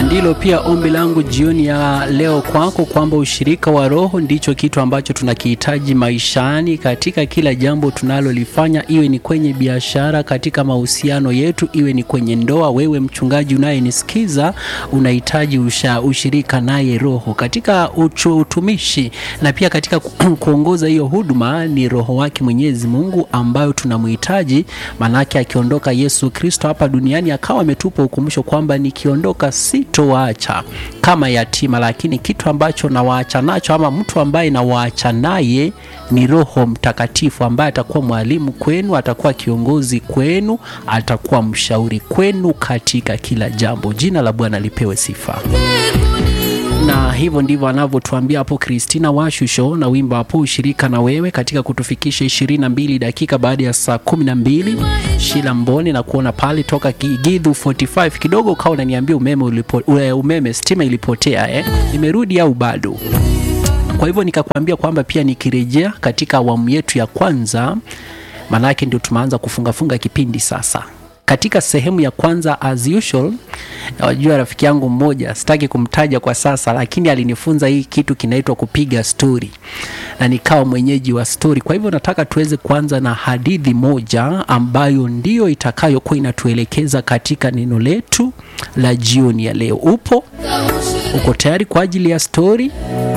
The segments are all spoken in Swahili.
ndilo pia ombi langu jioni ya leo kwako, kwamba ushirika wa Roho ndicho kitu ambacho tunakihitaji maishani, katika kila jambo tunalolifanya, iwe ni kwenye biashara, katika mahusiano yetu, iwe ni kwenye ndoa. Wewe mchungaji unayenisikiza, unahitaji usha, ushirika naye Roho katika uchu, utumishi na pia katika ku- kuongoza hiyo huduma. Ni Roho wake Mwenyezi Mungu ambayo tunamhitaji, manake akiondoka Yesu Kristo hapa duniani akawa ametupa ukumbusho kwamba nikiondoka sitowaacha kama yatima, lakini kitu ambacho nawaacha nacho ama mtu ambaye nawaacha naye ni Roho Mtakatifu ambaye atakuwa mwalimu kwenu, atakuwa kiongozi kwenu, atakuwa mshauri kwenu katika kila jambo. Jina la Bwana lipewe sifa na hivyo ndivyo anavyotuambia hapo Christina Washusho na wimbo hapo ushirika na wewe katika kutufikisha 22 dakika baada ya saa 12. Shila Mboni na kuona pale toka Gi- Githu 45 kidogo ukawa unaniambia umeme ulipo, ule umeme stima ilipotea eh? Imerudi au bado? Kwa hivyo nikakwambia kwamba pia nikirejea katika awamu yetu ya kwanza, maanake ndio tumeanza kufungafunga kipindi sasa. Katika sehemu ya kwanza as usual, wajua rafiki yangu mmoja, sitaki kumtaja kwa sasa, lakini alinifunza hii kitu kinaitwa kupiga stori na nikawa mwenyeji wa stori. Kwa hivyo nataka tuweze kuanza na hadithi moja ambayo ndiyo itakayokuwa inatuelekeza katika neno letu la jioni ya leo. Upo uko tayari kwa ajili ya stori?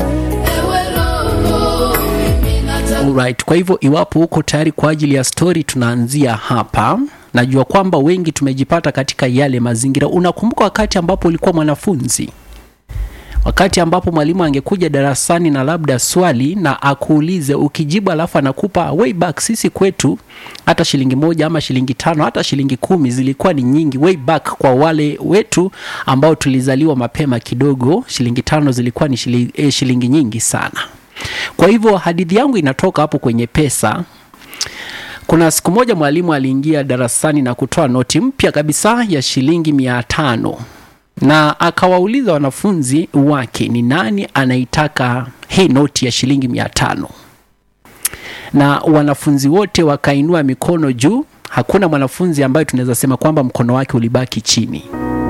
Alright, kwa hivyo iwapo uko tayari kwa ajili ya stori, tunaanzia hapa. Najua kwamba wengi tumejipata katika yale mazingira. Unakumbuka wakati ambapo ulikuwa mwanafunzi, wakati ambapo mwalimu angekuja darasani na labda swali na akuulize, ukijibu alafu anakupa way back. Sisi kwetu hata shilingi moja ama shilingi tano hata shilingi kumi zilikuwa ni nyingi way back. Kwa wale wetu ambao tulizaliwa mapema kidogo, shilingi tano zilikuwa ni shilingi, eh, shilingi nyingi sana. Kwa hivyo hadithi yangu inatoka hapo kwenye pesa. Kuna siku moja mwalimu aliingia darasani na kutoa noti mpya kabisa ya shilingi mia tano na akawauliza wanafunzi wake ni nani anaitaka hii noti ya shilingi mia tano na wanafunzi wote wakainua mikono juu. Hakuna mwanafunzi ambaye tunaweza sema kwamba mkono wake ulibaki chini.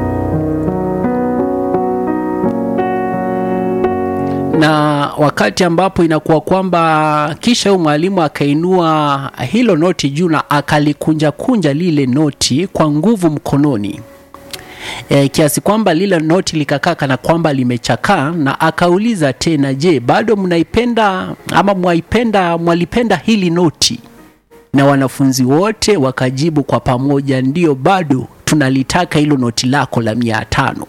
na wakati ambapo inakuwa kwamba kisha huyo mwalimu akainua hilo noti juu na akalikunja kunja lile noti kwa nguvu mkononi e, kiasi kwamba lile noti likakaa kana kwamba limechakaa, na akauliza tena, je, bado mnaipenda ama mwaipenda mwalipenda hili noti? Na wanafunzi wote wakajibu kwa pamoja, ndio, bado tunalitaka hilo noti lako la mia tano.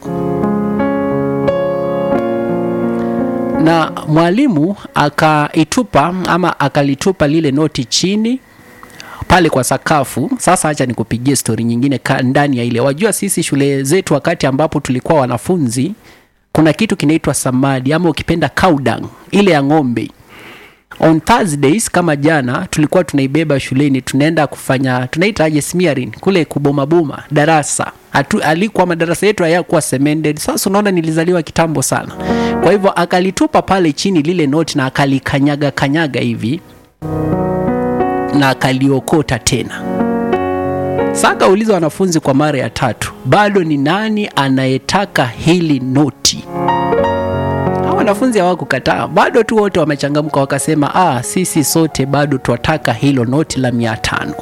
na mwalimu akaitupa ama akalitupa lile noti chini pale kwa sakafu. Sasa acha nikupigie stori nyingine ka ndani ya ile. Wajua sisi shule zetu wakati ambapo tulikuwa wanafunzi, kuna kitu kinaitwa samadi ama ukipenda cow dung, ile ya ng'ombe. On Thursdays kama jana tulikuwa tunaibeba shuleni, tunaenda kufanya tunaitaje smearing kule kubomaboma darasa. Hatu, alikuwa madarasa yetu hayakuwa cemented. Sasa unaona nilizaliwa kitambo sana. Kwa hivyo akalitupa pale chini lile noti na akalikanyaga kanyaga hivi na akaliokota tena. Sasa akauliza wanafunzi kwa mara ya tatu, bado ni nani anayetaka hili noti? Hao wanafunzi hawakukataa, bado tu wote wamechangamka, wakasema ah, sisi sote bado twataka hilo noti la mia tano.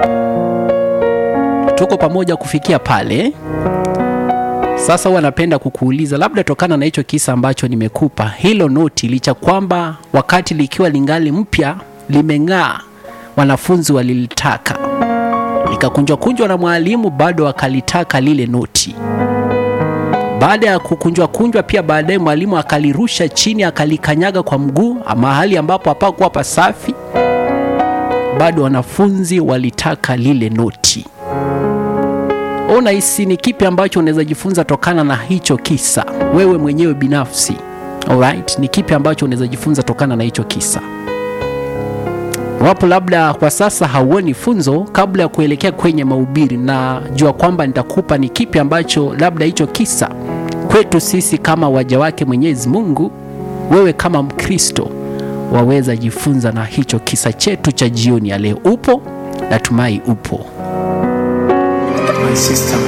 Tuko pamoja kufikia pale. Sasa huwa napenda kukuuliza, labda tokana na hicho kisa ambacho nimekupa, hilo noti licha kwamba wakati likiwa lingali mpya limeng'aa, wanafunzi walilitaka, likakunjwa kunjwa na mwalimu, bado akalitaka lile noti. Baada ya kukunjwa kunjwa, pia baadaye mwalimu akalirusha chini, akalikanyaga kwa mguu mahali ambapo hapakuwa pasafi, bado wanafunzi walitaka lile noti. Unahisi ni kipi ambacho unaweza jifunza tokana na hicho kisa wewe mwenyewe binafsi? Alright, ni kipi ambacho unaweza jifunza tokana na hicho kisa? Wapo labda kwa sasa hauoni funzo, kabla ya kuelekea kwenye mahubiri, na jua kwamba nitakupa ni kipi ambacho labda hicho kisa kwetu sisi kama waja wake Mwenyezi Mungu, wewe kama Mkristo waweza jifunza na hicho kisa chetu cha jioni ya leo. Upo? Natumai upo. My sister.